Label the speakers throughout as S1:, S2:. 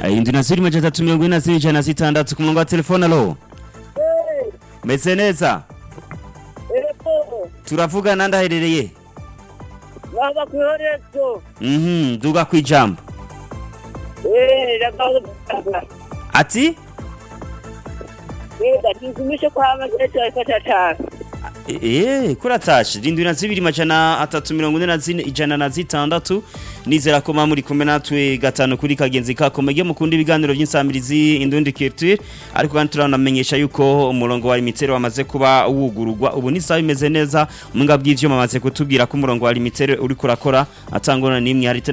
S1: indwi na zibiri majana atatu mirongo ine na zibiri ijana na zitandatu ku murongo wa telefone alo meze neza
S2: Ego,
S1: turavugana ndaherereye
S2: baba kuhorezo.
S1: mhm duga kwijambo
S2: Eh, ragaho.
S1: ati
S2: Eh, ndakizumishe kwa amageto afata cyane.
S1: Eh, kuratashe rindwi na zibiri majana atatu mirongo ine na zine ijana na zitandatu nizera ko muri kumwe natwe gatanu kuri kagenzi kako mege mukunda ibiganiro by'insamirizi indundi culture ariko kandi turanamenyesha yuko umurongo wa limitere wamaze kuba wugururwa ubu ni sawa imeze neza mwinga bw'ivyuma amaze kutubwira ko umurongo wa limitere uri kurakora atangona nimwe hari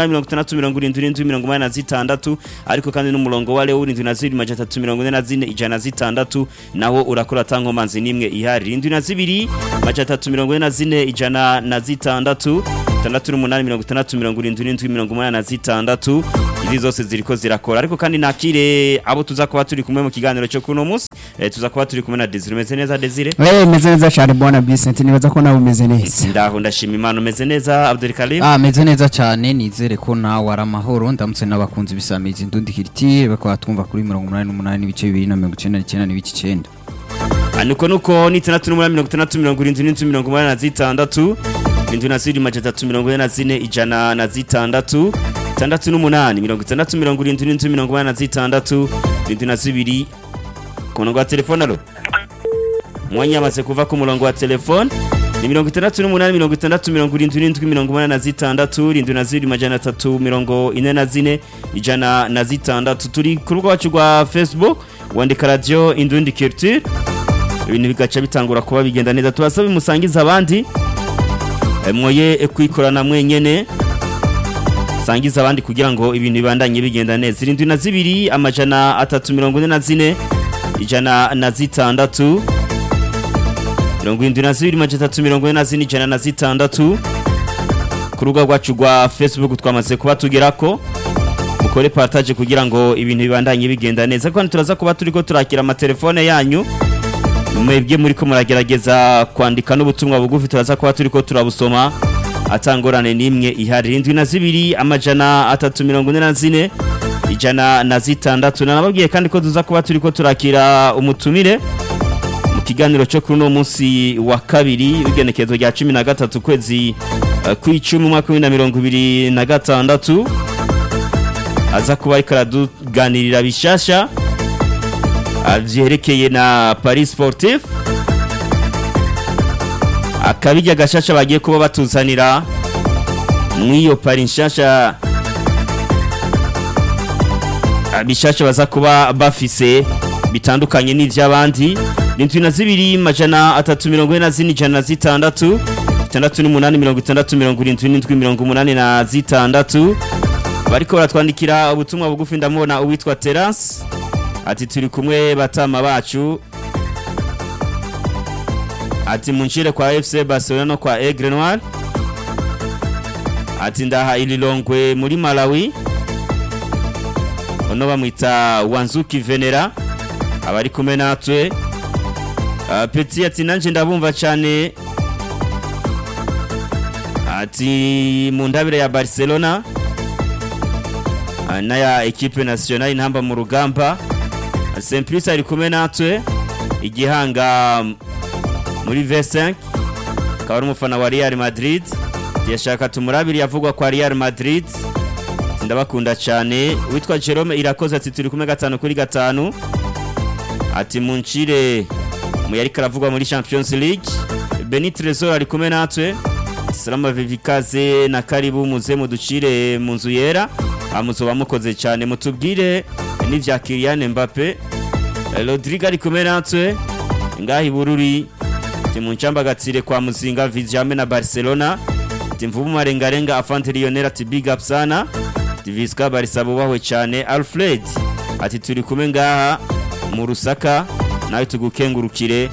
S1: 68 ariko kandi n'umurongo wa leo urindwi na zibiri majana atatu mirongo ine na zine ijana na zitandatu nawo urakora atankomanzi nimwe ihari rindwi na zibiri majana atatu mirongo ine na zine ijana na zitandatu itandatu n'umunani mirongo itandatu mirongo irindwi n'indwi mirongo umunani na zitandatu izi zose ziriko zirakora ariko kandi nakire abo tuza kuba turi kumwe mu kiganiro cyo kuno munsi eh, tuza kuba turi kumwe na Desire umeze neza Desire
S3: Eh meze neza cyane bwana Vincent nibaza ko nawe umeze neza.
S1: ndaho ndashima imana umeze neza Abdul Karim
S4: Ah meze neza cyane nizere ko nawe ari amahoro ndamutse n'abakunzi bisamizi ndundi kiriti bakaba twumva kuri 88 n'ibice 299 n'ibice 9
S1: Aniko nuko ni itandatu n'umunani mirongo itandatu mirongo irindwi n'indwi mirongo umunani na zitandatu irindwi na zibiri majana atatu mirongo ine na zine ijana na zitandatu itandatu n'umunani mirongo itandatu mirongo irindwi n'indwi mirongo umunani na zitandatu irindwi na zibiri ku murongo wa telefone alo umwanya yamaze kuva ku murongo wa telefone ni mirongo itandatu n'umunani mirongo itandatu mirongo irindwi n'indwi mirongo umunani na zitandatu irindwi na zibiri majana atatu mirongo ine na zine ijana na zitandatu turi ku rubuga wacu rwa facebook wandika radiyo indundi culture ibintu bigaca bitangura kuba bigenda neza tubasaba bimusangiza abandi Eh, mwoye kwikorana mwenyene sangiza abandi kugira ngo ibintu bibandanye bigenda neza irindwi na zibiri amajana atatu mirongo ine na zine ijana na zitandatu mirongo irindwi na zibiri majana atatu mirongo ine na zine ijana na zitandatu ku rubuga rwacu rwa facebook twamaze kuba tugerako mukore partage kugira ngo ibintu bibandanye bigenda neza kandi turaza kuba turiko turakira amatelefone yanyu mwebwe muri ko muragerageza kwandika n'ubutumwa bugufi turaza kuba turiko turabusoma atangorane n'imwe ihari irindwi na zibiri amajana atatu mirongo ine na zine ijana na zitandatu nanababwiye kandi ko tuza kuba turiko turakira umutumire mu kiganiro cyo kuri uno munsi wa kabiri w'igenekerezo rya cumi na gatatu kwezi eh, kw'icumi umwaka w'ibihumbi na mirongo ibiri na gatandatu aza kuba ariko araduganirira bishasha ah, vyerekeye na Paris Sportif akabijya gashasha bagiye kuba batuzanira mw'iyo Paris nshasha ah, bishasha baza kuba bafise bitandukanye n'ivy'abandi indwi na zibiri majana atatu mirongo ine na zine ijana na zitandatu itandatu n'umunani mirongo itandatu mirongo irindwi n'indwi mirongo umunani na zitandatu bariko baratwandikira ubutumwa bugufi ndamubona uwitwa Terence ati turi kumwe batama bacu ati munshire kwa FC Barcelona no kwa Aigle Noir ati ndaha ililongwe muri Malawi ono bamwita Wanzuki Venera abari kumwe natwe uh, Petit ati nanje ndabumva cyane ati mu ndabire ya Barcelona uh, naya equipe nationale intamba mu rugamba Simplice ari kumwe natwe igihanga muri V5 akaba ari umufana wa Real Madrid yashaka tumurabiri yavugwa kwa Real Madrid ndabakunda cyane witwa Jerome irakoze ati turi kumwe gatanu kuri gatanu ati munchire muyari karavugwa muri Champions League Beni Trezor ari kumwe natwe Salama Vivikaze na karibu muze muducire mu nzu yera amuzoba mukoze cyane mutubwire n'ivya Kylian Mbappe Eh, Rodrigo ari kumwe natwe ngahi bururi timuncamba gatsire kwa muzinga Vizi hamwe na Barcelona timvubu marengarenga afante Lionel ati big up sana Diviska barisa bubahwe cyane Alfred ati turi kumwe ngaha mu Rusaka nawe tugukengurukire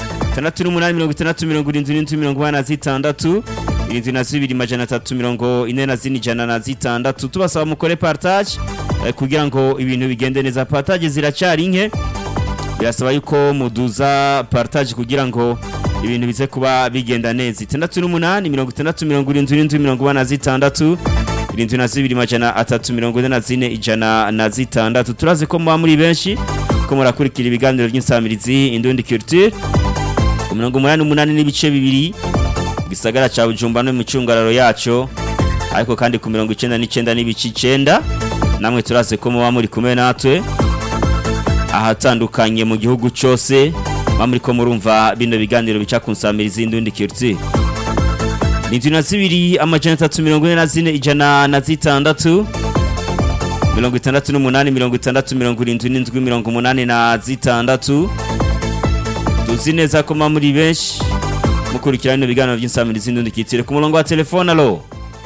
S1: 68 irindwi na zibiri majana atatu mirongo ine na zine ijana na zitandatu tubasaba mukore partage eh, kugira ngo ibintu bigende neza partage ziracyari nke birasaba yuko muduza partage kugira ngo ibintu bize kuba bigenda neza itandatu n'umunani mirongo itandatu mirongo irindwi n'indwi mirongo ine na zitandatu irindwi na zibiri majana atatu mirongo ine na zine ijana na zitandatu turazi ko muba muri benshi ko murakurikira ibiganiro by'insamirizi indundi culture ku mirongo umunani n'umunani n'ibice bibiri gisagara ca Bujumbura no mu cungararo yaco ariko kandi ku mirongo icenda n'icenda n'ibice icenda namwe turazi ko muba muri kumwe natwe ahatandukanye mu gihugu cose muba muriko murumva bino biganiro bica ku nsamirizi indundi culture Ninzu na zibiri amajana atatu mirongo ine na zine ijana na zitandatu mirongo itandatu n'umunani mirongo itandatu mirongo irindwi n'indwi mirongo umunani na zitandatu tuzi neza ko muba muri benshi mukurikira bino biganiro by'insamirizi n'undi kitire ku murongo wa telefone alo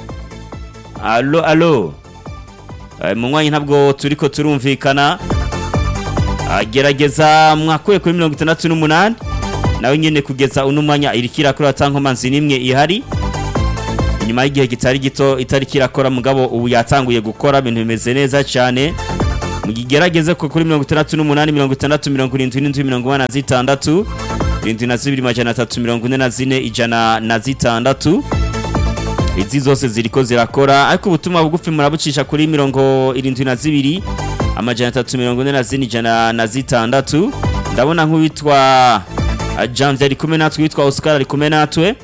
S1: alo alo Eh, mu mwanya ntabwo turiko turumvikana Ah, gerageza mwakuye kuri mirongo itandatu n'umunani nawe nyene kugeza uno mwanya iriko irakora atankomanzi n'imwe ihari inyuma y'igihe kitari gito itariki irakora mugabo ubu yatanguye gukora ibintu bimeze neza cyane mugigerageze ko kuri mirongo itandatu n'umunani mirongo itandatu mirongo irindwi n'indwi mirongo ine na zitandatu irindwi na zibiri majana atatu mirongo ine na zine ijana na zitandatu izi zose ziriko zirakora ariko ubutumwa bugufi murabucisha kuri mirongo irindwi na zibiri amajana atatu mirongo ine na zine ijana na zitandatu ndabona nk'uwitwa ah, janvier ari kumwe natwe witwa oscar ari kumwe natwe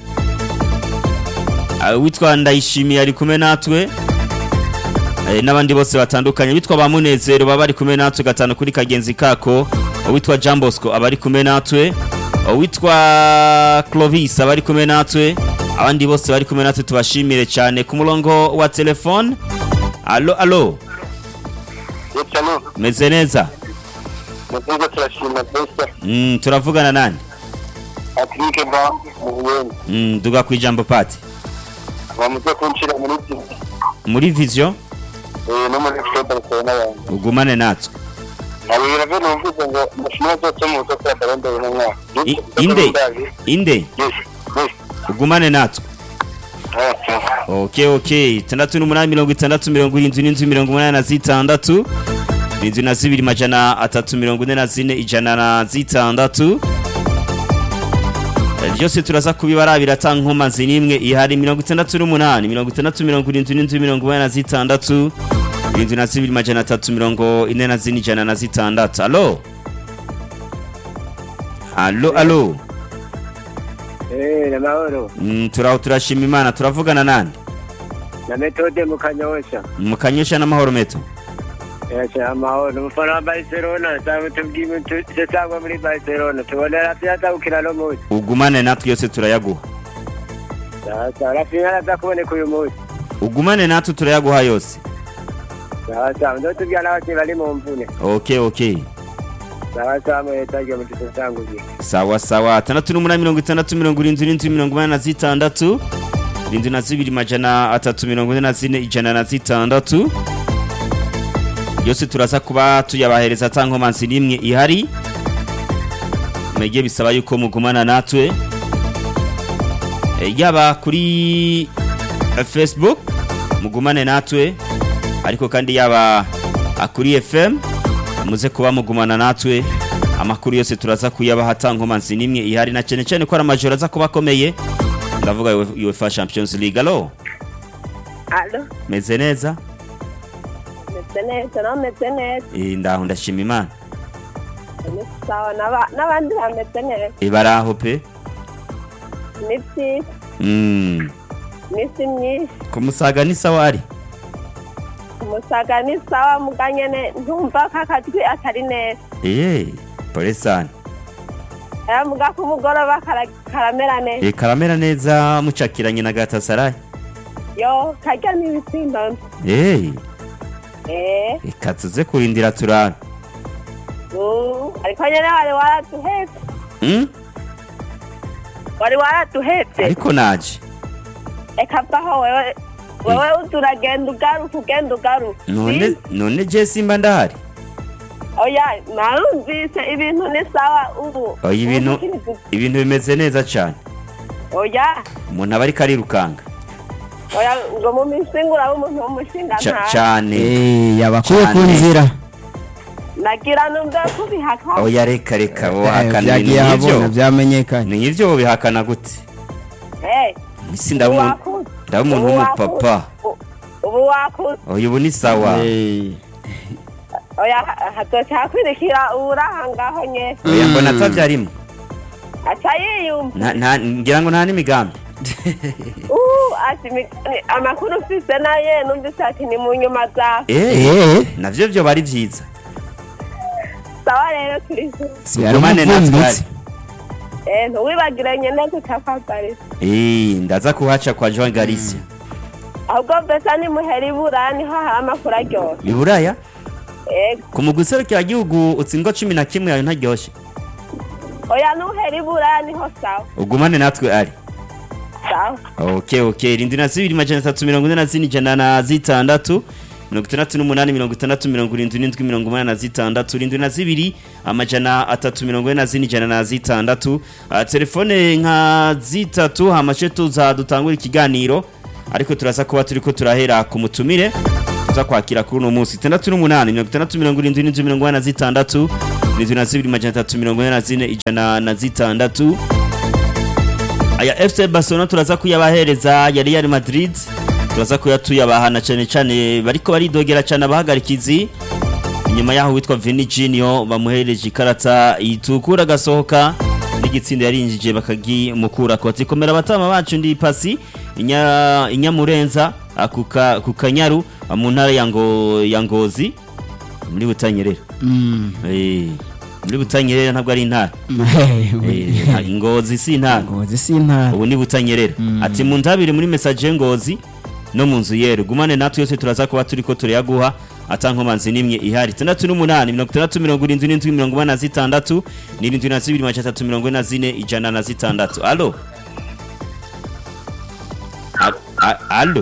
S1: Ah, witwa ndayishimiye ari kumwe natwe Eh, n'abandi bose batandukanye witwa ba munezero baba bari kumwe natwe gatanu kuri kagenzi kako witwa jean bosco aba ari kumwe natwe witwa clovis aba ari kumwe natwe abandi bose bari kumwe natwe tubashimire cyane ku murongo wa telefone alo alo
S5: Yecano,
S1: meze neza
S5: mukunze turashima Besta,
S1: mm, turavugana nani
S5: Patrick Ba, mu Buyenzi.
S1: mm, duga ku ijambo pati
S5: Bamuze kunshira muri iki,
S1: muri vision
S5: eh, no muri Fred Arsenal n'abantu.
S1: ugumane natwe
S5: Abo birave numvise ngo mashina zose mu zo kwa Baronde uno mwaka.
S1: I- inde inde
S5: Yes, yes.
S1: ugumane natwe
S5: Okay.
S1: ok ok itandatu n'umunani mirongo itandatu mirongo irindwi n'inzu mirongo umunani na zitandatu irindwi na zibiri majana atatu mirongo ine na zine ijana na zitandatu Eh, byose turaza kubibarabira ata nkomazi n'imwe ihari mirongo itandatu n'umunani mirongo itandatu mirongo irindwi n'inzu mirongo umunani na zitandatu irindwi na zibiri majana atatu mirongo ine na zine ijana na zitandatu alo alo alo
S2: Eh, na mahoro.
S1: mm, turaho turashima imana turavugana nande
S2: Na metode mu kanyosha.
S1: mukanyesha n'amahoro meto
S2: Yasha amahoro. Umufana wa Barcelona, sabe tubwime tusangwa muri Barcelona. Tubonera pyata ukina no munsi.
S1: ugumane natwe yose turayaguha
S2: Sasa Rafinha aza kuboneka uyu munsi.
S1: ugumane natwe turayaguha yose
S2: Sasa ndo tubwira n'abakinnyi bari mu mvune.
S1: ok ok
S2: Sasa muhetaje mu tusanguye.
S1: sawa sawa atandatu n'umunani mirongo itandatu mirongo irindwi n'indwi mirongo inani na zitandatu irindwi na zibiri majana atatu mirongo ine na zine ijana na zitandatu yose turaza kuba tuyabahereza ata nkomanzi n'imwe ihari mwege bisaba yuko mugumana natwe Eh, yaba kuri eh, facebook mugumane natwe ariko kandi yaba ah, kuri fm muze kuba mugumana natwe amakuru yose turaza kuyabaha ata nkomanzi n'imwe ihari na cyane cyane ko ari amajoro aza kuba akomeye ndavuga UEFA Champions League alo
S2: Allo,
S1: meze neza
S2: meze neza, no meze neza.
S1: Eh, ndaho ndashima imana
S2: Ni sawa n'aba- n'abandi bameze neza.
S1: Eh, baraho pe
S2: Ni byiza,
S1: Mm,
S2: misi myinshi.
S1: ku musaga ni sawa ari
S2: Umusaga ni sawa muga nyene ntumva ko akajwi atari neza.
S1: Eh, pole sana
S2: Aya muga ku mugoroba kara- karamera neza.
S1: Eh, karamera neza mucakiranye na Galatasaray
S2: Yo, karya n'ibisimba.
S1: Eh,
S2: Eh,
S1: reka tuze kurindira turabe
S2: mm, ariko nyene wari waratuhetse.
S1: Mm,
S2: Wari waratuhetse.
S1: ariko naje
S2: Eka vaho wewe wewe uza uragenda ugaruka ugenda ugaruka.
S1: none
S2: Si?
S1: none je simba ndahari
S2: Oya, narumvise ibintu ni sawa ubu.
S1: Oya, ibintu-
S2: Ubu
S1: ibintu bimeze neza cyane
S2: Oya,
S1: umuntu aba ariko arirukanga
S2: oya ngo mu misingura w'umuntu w'umushinga
S1: Ca-
S2: nta.
S1: cyane
S3: Eh, yabakuye ku
S1: Cyane.
S3: nzira
S2: Nagira numve kubihaka.
S1: oya reka reka
S3: Eh,
S1: wohakana ibintu
S3: byagiye ahabona
S1: nk'ibyo
S3: byamenyekanye
S1: ni ibyo bihakana gute
S2: Eh,
S1: isi ndaba umuntu
S2: uwaku-
S1: ndaba umuntu
S2: uwaku-
S1: w'umupapa
S2: u-
S6: ubu wakuze
S1: oya ubu ni sawa
S3: Eh,
S6: oya ha- hazoca hakwirikira uwuraha ngaho nyene
S1: oya mbona atavyarimo
S6: aca yiyumva
S1: Nta- nta- ngira ngo nta n'imigambi
S6: Uh, ati mi- ni- amakuru ufise naye numvise ati ni mu nyuma zawe
S1: eh
S3: eh,
S1: navyo vyo bari vyiza
S6: sawa rero turizo
S3: si ari
S1: Ugumane natwe
S3: umuvumbitsi
S6: Eh, ntiwibagire nyene tutakwambariza
S1: Eh, ndaza kuhaca kwa Joan Galicia
S6: ahubwo mbese nimuhera ibura niho hari amakuru aryoha
S1: iburaya
S6: ego
S1: ku mugwi serukiragihugu utsindwa cumi na kimwe yawe ntaryoshe
S6: oya nuhera ibura niho sawa
S1: ugumane natwe ari
S6: sawa
S1: okay okay irindwi na zibiri majana atatu mirongo ine na zine ijana na zitandatu mirongo itandatu n'umunani mirongo itandatu mirongo irindwi n'indwi mirongo umunani na zitandatu irindwi na zibiri amajana atatu mirongo ine na zine ijana na zitandatu Ah, telefone nka zitatu hamashe tuza dutangura ikiganiro ariko turaza kuba turiko turahera ku mutumire tuza kwakira kuri uno munsi itandatu n'umunani mirongo itandatu mirongo irindwi n'indwi mirongo ine na zitandatu irindwi na zibiri majana atatu mirongo ine na zine ijana na zitandatu aya FC Barcelona turaza kuyabahereza ya Real Madrid turaza kuyatuyabahana cyane cyane bariko baridogera cyane abahagarikizi inyuma yaho witwa Vini Junior bamuhereje ikarata itukura gasohoka n'igitsinda yarinjije bakagimukura koti komera abatama bacu ndi pasi inya inyamurenza akuka kukanyaru mu ntara ya ngo ya ngozi muri butanyerera
S3: Mm,
S1: eh muri butanyerera ntabwo ari intara
S3: eh,
S1: eh ngozi si intara
S3: ngozi si intara
S1: ubu ni butanyerera ati mu ntabire muri message ngozi no mu nzu yero gumane natwe yose turaza kuba turiko turayaguha atankomanzi nimwe ihari tandatu n'umunani mirongo itandatu mirongo irindwi n'indwi mirongo ine na zitandatu n'irindwi na zibiri majana atatu mirongo ine na zine ijana na zitandatu alo A- a- alo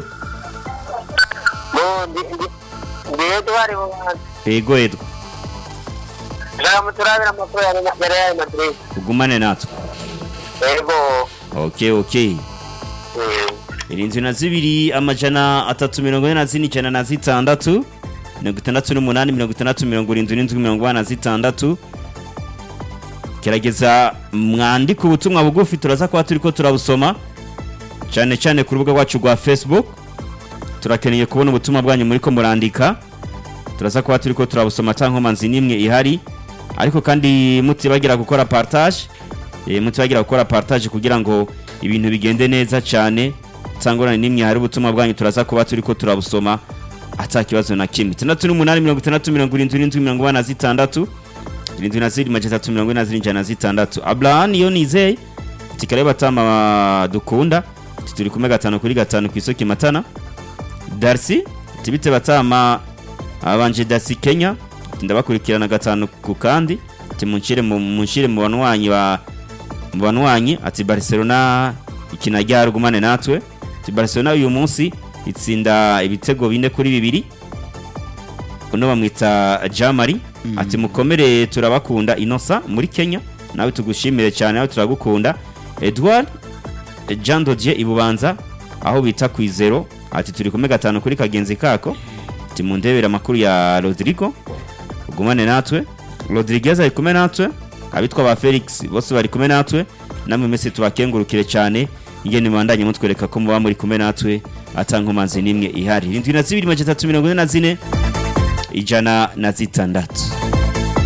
S5: bo ndi ndi ndi Edouard Bubanza
S1: ego edwa
S5: nshaka muturabira amakuru ya Real- ya Real Madrid
S1: ugumane natwe
S5: yego
S1: okay okay
S5: Mm.
S1: irindwi na zibiri amajana atatu mirongo ine na zine ijana na zitandatu mirongo itandatu n'umunani mirongo itandatu mirongo irindwi n'indwi mirongo ine na zitandatu gerageza mwandike ubutumwa bugufi turaza kuba turi ko turabusoma cyane cyane ku rubuga rwacu rwa facebook turakeneye kubona ubutumwa bwanyu muri ko murandika turaza kuba turi ko turabusoma nta nkomanzi n'imwe ihari ariko kandi mutibagira gukora partage eh, mutibagira gukora partage kugira ngo ibintu bigende neza cyane cyangwa n'imwe hari ubutumwa bwanyu turaza kuba turi ko turabusoma ata kibazo na kimwe itandatu n'umunani mirongo itandatu mirongo irindwi n'indwi mirongo ine na zitandatu irindwi na zirindwi majana atatu mirongo ine na zirindwi ijana na zitandatu abraham iyo nizeye tikare batama dukunda ati turi kumwe gatanu kuri gatanu ku isoko matana darcy tibite batama abanje darcy kenya ati ndabakurikirana gatanu ku kandi ati munshire mu munshire mu banwanyi ba mu banwanyi ati barcelona ikina ryarugumane natwe ati barcelona uyu munsi itsinda ibitego bine kuri bibiri uno bamwita jamari ati mukomere turabakunda inosa muri kenya nawe tugushimire cyane nawe turagukunda edward jean dodier ibubanza aho bita ku izero ati turi kumwe gatanu kuri kagenzi kako ati mundebere amakuru ya rodrigo ugumane natwe rodriguez ari kumwe natwe abitwa ba felix bose bari kumwe natwe namwe mwese tubakengurukire cyane ingene mubandanye mutwereka ko muba muri kumwe natwe atankomanzi n'imwe ihari irindwi na zibiri majana atatu mirongo ine na zine ijana na zitandatu